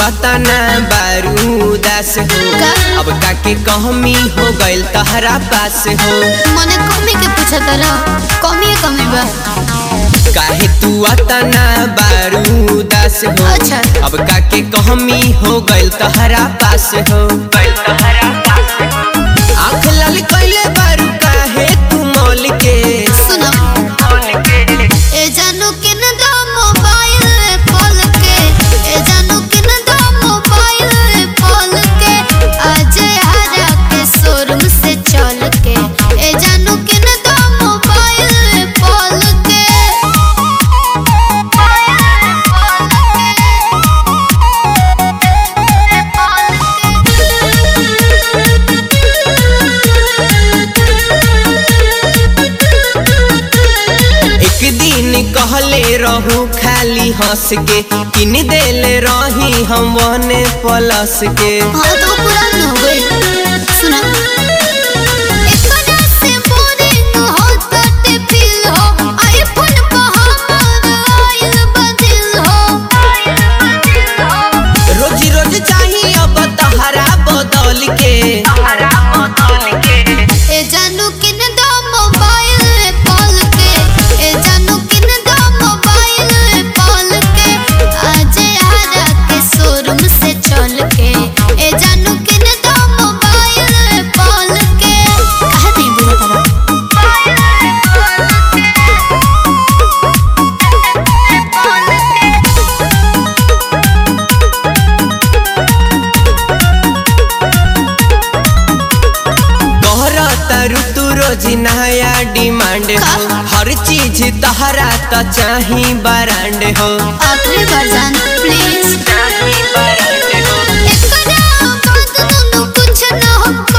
अतना बारूदास हो का? अब काके कहमी हो गइल तहरा पास हो मने कमी के पूछत रह कमी है कमी बा काहे तू अतना बारूदास हो अच्छा। अब काके कहमी हो गइल तहरा पास हो आँख लाल कइले बारू काहे तू मौल के सुनो ए जानू किन दो मोबाइल पोल के ए जानू किन दो मोबाइल पोल के आज हरा के शोरूम से चल के ए जानू किन दो मोबाइल पोल के एक दिन कहले रहू खाली हंस के किन देले रही हम वने प्लस के हाँ तो पुरान हो गई सुना एकरा से बोरिंग हो तटे फील हो आईफोन पे हमारा आइल बदल हो रोज रोज चाहिए अब तहरा बदल के ए जानू किन दो मोबाइल पॉल के ए जानू किन दो मोबाइल पॉल के आज हरा के शोरूम से चल के ए जानू किन दो मोबाइल पॉल के कहा नहीं बुझा कहरा तारू तू रोज नया डिमांड हो हर चीज तहरा त चाही बरांड हो आखिरी बार जान प्लीज चाही बरांड हो एकरा बात दोनों कुछ न हो